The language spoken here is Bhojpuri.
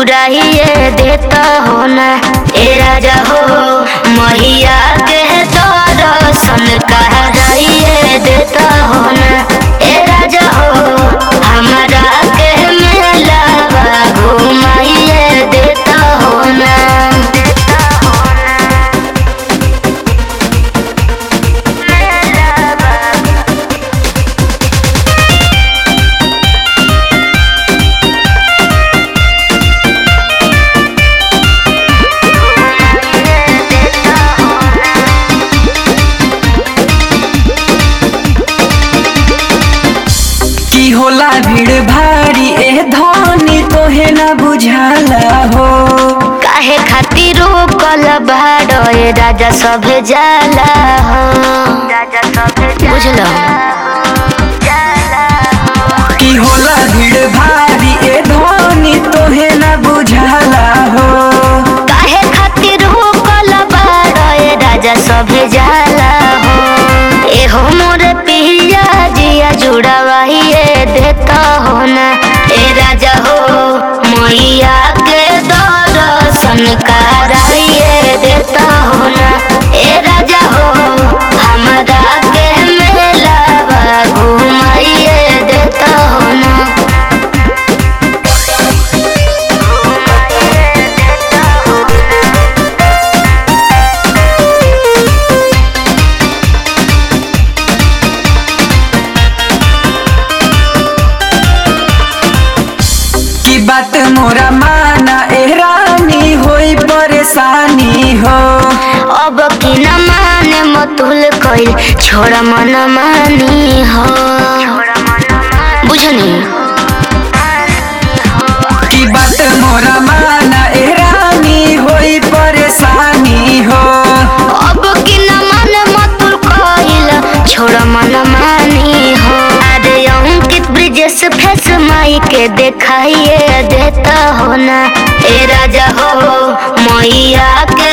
पुराइए देता हो ना ए राजा हो मैया के दर्शन कराइए देता हो ना ए राजा हो हमारा के मेला घुमाइए देता हो ना देता हो ना की होला भीड़ भारी ए धनी तोहे न बुझाला हो काहे खातिर रोकल बाड़ो ए राजा सभे जाला हो राजा सभे बुझलो की होला भीड़ भारी ए धनी तोहे न बुझाला हो काहे खातिर रोकल बाड़ो ए राजा सभे जाला हो एहो मोर पिया जिया जुड़ावाइए देता हो ना ए राजा हो मैया के दर्शन कराइए देता हो ना ए राजा हो हमरा के मेला घुमाइए देता हो ना की बात मोरा माना ए रानी होई परेशानी हो अब की न माने मतुल कइल छोड़ मन मानी हो बुझनी की बात मोरा माना ए रानी होई परेशानी हो अब की न माने मतुल कइल छोड़ मन मानी हो अरे अंकित ब्रिजेश फेस माई के देखाइए देता हो ना ए राजा हो मैया के